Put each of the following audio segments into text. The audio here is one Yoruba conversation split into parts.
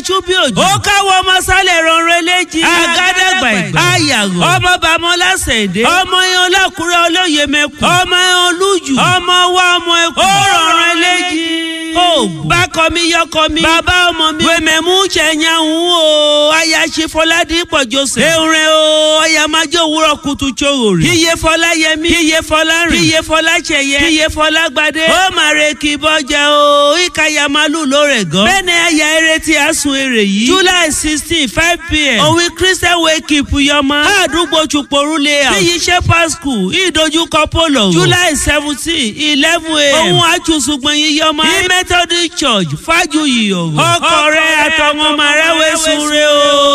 aṣú bí òjò. ó káwọ́ ọmọ sálẹ̀ rọrùn eléjì. agádàgbà ìgbà. ayàgò. ọmọ bàmọ́lá ṣèdè. ọmọ yẹn ọlọ́kùnrin olóye mẹ́kù. ọmọ yẹn olújù. ọmọ wa ọmọ ẹkù. ó rọrùn eléjì. ó bákọ mi yọkọ mi. bàbá ọmọ mi. wèmẹ̀mú ṣẹ̀yàwó o. aya ṣe fọládì pọ̀jọ́sẹ̀. ewúrẹ́ o ọya máa jẹ́ òwúrọ̀ kùtù tsoro rè. kíyè fọlá yẹmí. kíyè fọlá rìn. kíyè fọlá ṣẹyẹ. kíyè fọlá gbadé. ó máa re kí bọ́jà o. ìkàyà màlúù ló rẹ̀ gan. bẹ́ẹ̀ ni aya eré tí a sun èrè yìí. july sixteen five pm. òwe christian wake up yọmọ. àdúgbò chuporu layout. níyì shepherd school ìdojúkọ polo. july seventeen eleven am. òun àtúnṣùgbọ̀n yìí yọmọ. ní methodist church fájuyì òwò. ọkọ rẹ àtọwọn ọmọ rẹ wẹ̀sùn rẹ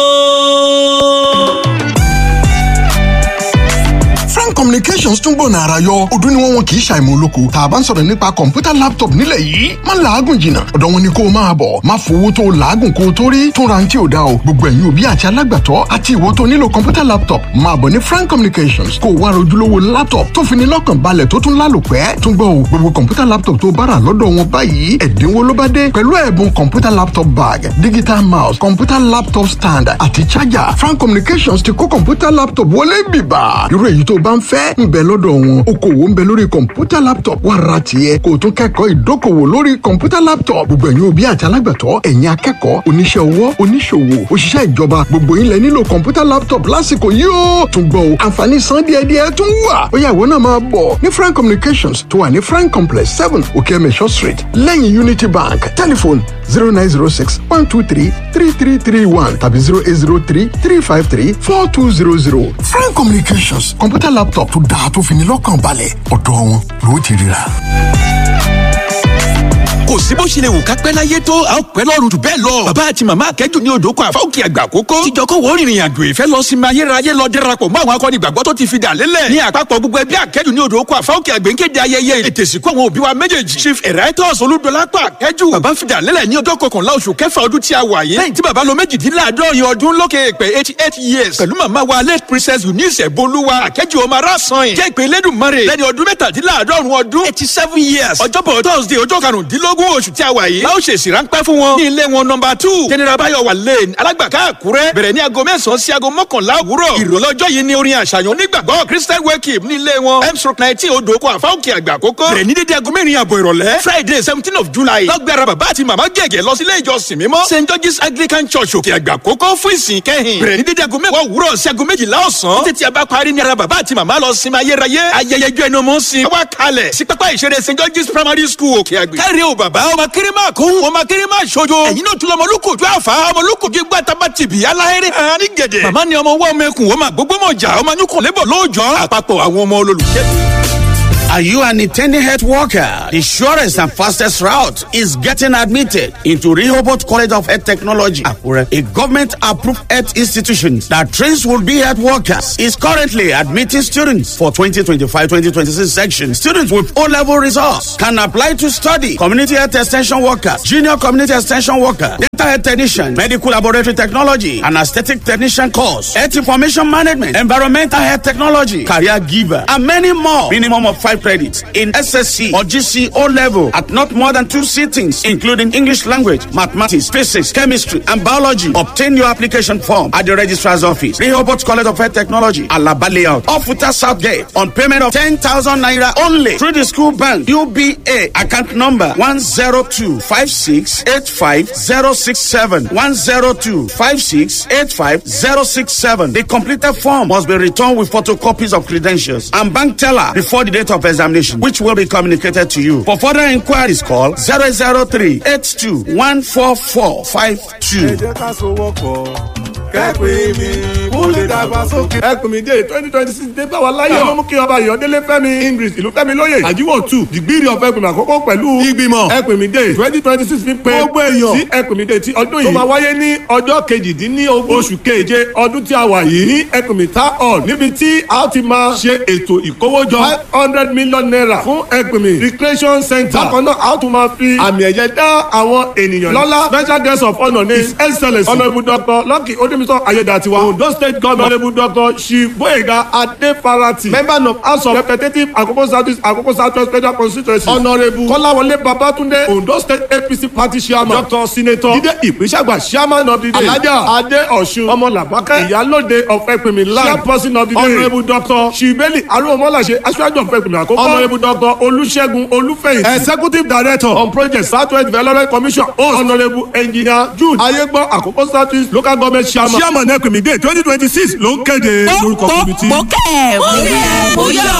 o. frank communications tún gbọ̀nà ara yọ ọdún ni wọ́n wọn kì í ṣàìmọ̀ olóko tá a bá ń sọ̀rọ̀ nípa kọ̀ǹpútà laptop nílẹ̀ yìí má làágùn jìnnà ọ̀dọ̀ wọn ni kó o máa bọ̀ má fowó tó o làágùn kó o tó rí tún ra ní tí o dá o gbogbo ẹ̀yin òbí àti alágbàtọ́ àti ìwọ tó nílò kọ̀ǹpútà laptop máa bọ̀ ní frank communications kó o wá rojúlówó laptop tó fi ní lọ́kàn balẹ̀ tó tún lálòpẹ́ tún gbọ́ o gbogbo kọ̀ǹpútà laptop tó bá rà lọ́dọ̀ wọn báyìí ẹ̀dínwó ló bá dé pẹ̀lú ẹ̀bùn kọ̀ǹpútà laptop bag digital mouse kọ̀ǹpútà laptop stand àti charger frank communications ti kó kọ̀ǹpútà laptop wọlé bìbà irú èyí tó bá ń fẹ́ ń bẹ lọ́dọ̀ wọn okòwò ń bẹ lórí kọ̀ǹpútà laptop wà ra tiẹ̀ kó o tún kẹ́kọ̀ọ́ ìdókòwò lórí kọ̀ǹpútà laptop gbogbo ẹ̀yin òbí àti alágbàtọ́ ẹ̀yin akẹ́kọ̀ọ́ oníṣẹ́ ọwọ́ oníṣòwò òṣìṣẹ́ ìjọba gbogbo yín lẹ nílò kọ̀ǹpútà laptop lásìkò yìí ó tún gbọ́ o àǹfààní san díẹ̀díẹ̀ tún wà ó yá ìwọ náà máa bọ̀ ní frank communications tó wà ní frank complex seven okeemesho street lẹ́yìn unity bank telephone zero nine zero six one two three three three three one tàbí zero eight zero three three five three four two zero zero frank communications kọ̀ǹpútà laptop tó dáa tó fi ní lọ́kàn balẹ̀ ọ̀dọ̀ wọn ló ti ríra kò sí bó ṣe lè wù ká pẹ́ láyé tó a ó pẹ́ lọ́rùn jù bẹ́ẹ̀ lọ. bàbá àti màmá akẹ́jù ní odò kan àfáwùkì àgbà kókó. tíjọ kó wọ́n rìnrìn àjò ìfẹ́ lọ sí máa yérayé lọ dẹ́rapọ̀ mọ́ àwọn akọni ìgbàgbọ́ tó ti fi dà lélẹ̀. ní àpapọ̀ gbogbo ẹbí akẹ́jù ní odò kan àfáwùkì àgbẹ̀ ń kéde ayẹyẹ ètè ìsìnkú àwọn òbí wa méjèèjì. chief emeritus olúdọlápọ̀ akẹ́jù. bàbá fi dà lélẹ̀ ní ọjọ́ kọkànlá oṣù kẹfà ọdún tí a wà yìí. lẹ́yìn tí bàbá lo méjìdínláàádọ́rin ọdún lókè èpè eighty eight years. pẹ̀lú màmá wa late princess eunice bolúwa akẹ́jù ọmọ arásan yìí. jẹ́ ìpè lẹ́dùnmọ́rẹ̀ lẹ́ni ọdún mẹ́tàdínláàádọ́rùn ọdún eighty seven years. ọjọ́bọ̀ thursday ọjọ́ karùndínlógún oṣù tí a wà yìí. láwọn ṣèṣì ráńpẹ́ fún wọn. ní ilé wọn nọmba two general bayowa lane alágbàká àkúrẹ́ bẹ̀rẹ̀ ní aago mẹ́sàn-án sí aago mọ́kànlá òwúrọ̀. ìrọ̀lọ́jọ́ yìí ni orin àṣàyàn onígbàgbọ́ christian wake ní ilé wọn m stroke nineteen odò oko àfáwọ̀kì àgbà àkókò. bẹ̀rẹ̀ ní dédé aago mẹ́rin àbọ̀ ìrọ̀lẹ́ friday seventeen of july. lọ́gbẹ̀rẹ̀ bàbá àti màmá gẹ̀gẹ̀ lọ sí ilé ìjọsìn mímọ́ st george's anglican church òkè àgbà àkókò fún ìsìn kẹ́hìn. bẹ̀rẹ̀ ní dédé aago mẹ́wàá òwúrọ̀ sí aago méjìlá ọ̀sán. títí a bá parí ní ara bàbá àti màmá lọ sinmi ayérayé. ayẹyẹ ijó ẹnu ọmọ ń sin. wá kalẹ̀ sí pápá ìṣeré st george's primary school òkè àgbè. káre o bàbá ọmọ kéré máa kó ọmọ kéré máa ṣojo. ẹ̀yin náà tún lọ ọmọlúkòjú àfa ọmọlúkòjú gbàtàbà tìbí aláhẹ́rẹ́ hàn ní gẹ̀dẹ̀. màmá ni ọmọ wọ́n mẹ́kùn wọ́n máa gbogbo mọ̀ jà ọmọ anyúkọ̀ lébọ̀ lóòjọ́. àpapọ̀ àwọn ọmọ olólùfẹ́. Are you an intending health worker? The surest and fastest route is getting admitted into Rehoboth College of Health Technology, Akure, a government-approved health institution that trains will-be health workers. Is currently admitting students for 2025-2026 section. Students with O-level results can apply to study community health extension workers, junior community extension worker, dental health technician, medical laboratory technology, and aesthetic technician course, health information management, environmental health technology, career giver, and many more. Minimum of five credits in SSC or GC O level at not more than two sittings, including English language, mathematics, physics, chemistry, and biology. Obtain your application form at the registrar's office, Rehoboth College of Health Technology, Alaba Layout, off Futa South Gate, on payment of 10,000 naira only through the school bank, UBA, account number 102 102568567 102568567. The completed form must be returned with photocopies of credentials and bank teller before the date of examination, which will be communicated to you. For further inquiries, call 003 82 14452. kẹ́pẹ́ mi kó lè dàgbàsókè. ẹkùn mi dé twenty twenty six dé báwa láyọ̀. ọmọ mú kí ọba ìyọ̀délé fẹ́mi english ìlú fẹ́mi lóye. àjíwò two dìgbìrì ọ̀fẹ́ ẹkùn mi àkọ́kọ́ pẹ̀lú ìgbìmọ̀ ẹkùn mi dé twenty twenty six fi pé gbogbo èèyàn sí ẹkùn mi dé ti ọdún yìí. tó máa wáyé ní ọjọ́ kejìdínlógún oṣù keje ọdún tí a wà yìí ní ẹkùn mi ta hall níbi tí a ti máa ṣe ètò ìkówójọ five hundred million naira fún ẹkùn mi recreation center. bákan náà a tún máa fi àmì ẹ̀yẹ dá àwọn ènìyàn lọ́lá special guest of honour ní his excellence honourable doctor lucky odime gbémisọ ayédatiwa ondo state government honourable doctor shiboyega adefarati member of house of representatives akoko south akoko south west federal constituency honourable kọ́láwọlé babatunde ondo state apc party chairman doctor senator jide ìpínṣàgbà chairman of the day alhaja ade ọ̀ṣun ọmọlàbákẹ́ ìyálòde of ẹ̀pìnmí land chairperson of the day honourable doctor shibeli arúgbómọláṣẹ aṣáájú of ẹ̀pìnmí àkókò honourable doctor olùṣègùn olúfẹ̀yìn executive director on project southwest development commission host honourable engineer jude ayégbọ́ àkókò south east local government chairman chairman ẹ̀pìnmí day twenty twenty six ló ń kéde lórúkọ committee. mo kẹ́ ẹ̀ mo rí ẹ̀ mo yọ̀.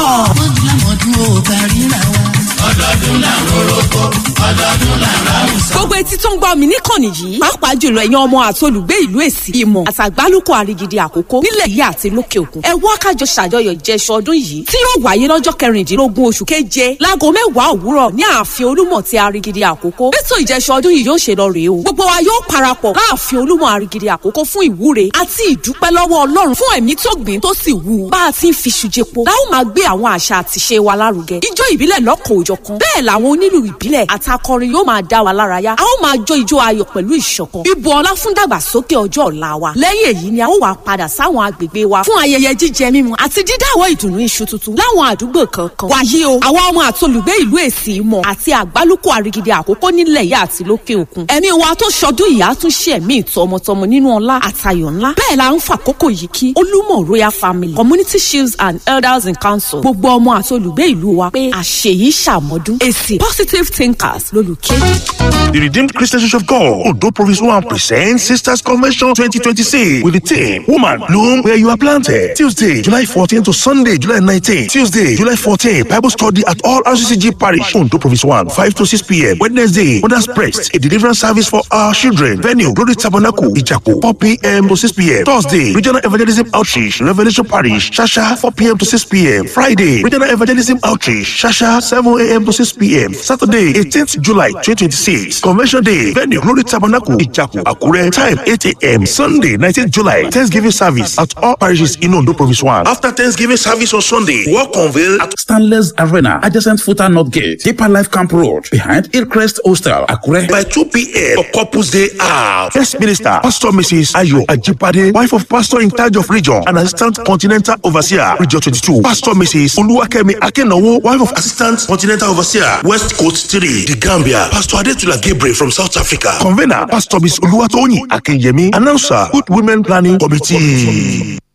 gbogbo etí tó ń gbọ́ mi níkànnì yìí pàápàá jùlọ ẹ̀yin ọmọ àti olùgbé ìlú èsì ìmọ̀ àtàgbálùkù àrígidì àkókò nílẹ̀ yìí àti lókè òkun ẹ wá kájọ ṣàjọyọ̀ jẹṣọ ọdún yìí tí yóò wáyé lọ́jọ́ kẹrìndínlógún oṣù keje láago mẹ́wàá òwúrọ̀ ní ààfin olúmọ̀ ti àrígidì àkókò ètò ìjẹṣọ ọdún yìí yóò ṣe lọ rèé o gbogbo wa yóò parapọ̀ láàfin olúmọ̀ àrígidì àkókò fún ìwúre àti ìdúpẹ́ lọ́wọ́ ọlọ́run fún ẹ̀mí tó gbìn tó sì wù bá a ti ń fi ṣùjẹpo láwọn máa gbé àwọn àṣà àtìṣe wa lárugẹ ijó ìbílẹ̀ lọ́kọ̀ òjọ̀kan bẹ́ẹ̀ làwọn onílù ìbílẹ̀ àtakọrin yóò máa dá wa lárayá a ó máa jó ijó ayọ̀ pẹ̀lú ìṣọ̀kan ibu ọlá fún dàgbàsókè ọjọ́ ọ̀la wa lẹ́yìn èyí ni a ó wá padà sáwọn agbègbè wa fún ayẹyẹ jíjẹ mímu àti dídáwọ́ ìdùnnú iṣu tuntun láwọn àdúgbò kankan wàyí o àwa ọmọ àti olùgbé ìlú èsì ìmọ̀ àti àgbálùkù àrígidì àkókò nílẹ̀ yìí àti lókè òkun ẹ̀mí wa tó ṣọdún yìí á tún ṣe ẹ̀mí ìtọmọtọmọ nínú ọlá àtayọ̀ ńlá bẹ́ẹ̀ la ń fàkókò yìí kí olúmọ̀ royal family community chiefs and elders in council gbogbo ọmọ àti olùgbé ìlú wa pé àṣeyìí ṣàmọ́dún èsì positive thinkers lólùkéde. The Redeemed Christian Church of God, Odo Province 1 presents Sisters Convention 2026 with the theme Woman Bloom Where You Are Planted. Tuesday, July 14 to Sunday, July 19. Tuesday, July 14, Bible study at all RCCG Parish, Odo Province 1, 5 to 6 p.m. Wednesday, Mother's Press, a deliverance service for our children. Venue, Glory Tabernacle, Ijaku, 4 p.m. to 6 p.m. Thursday, Regional Evangelism Outreach, Revelation Parish, Shasha, 4 p.m. to 6 p.m. Friday, Regional Evangelism Outreach, Shasha, 7 a.m. to 6 p.m. Saturday, 18th July 2026. Convention Day, venue, Glory Tabernacle, Ijaku, Akure, time 8 a.m. Sunday, 19th July, Thanksgiving service at all parishes in Ondo Province 1. After Thanksgiving service on Sunday, walk unveil at Stanley's Arena, adjacent Futa North Gate, Deeper Life Camp Road, behind Hillcrest Hostel, Akure. by 2 p.m. for Couples Day out. First Minister, Pastor Mrs. Ayo Ajipade, wife of Pastor in charge of region and Assistant Continental Overseer, Region 22. Pastor Mrs. Oluwakemi Akenowo, wife of Assistant Continental Overseer, West Coast 3, The Gambia. Pastor Adetula Gabriel from South Africa. Convener, Pastor Miss Oluwatoyin Akinyemi. Announcer, Good Women Planning Committee.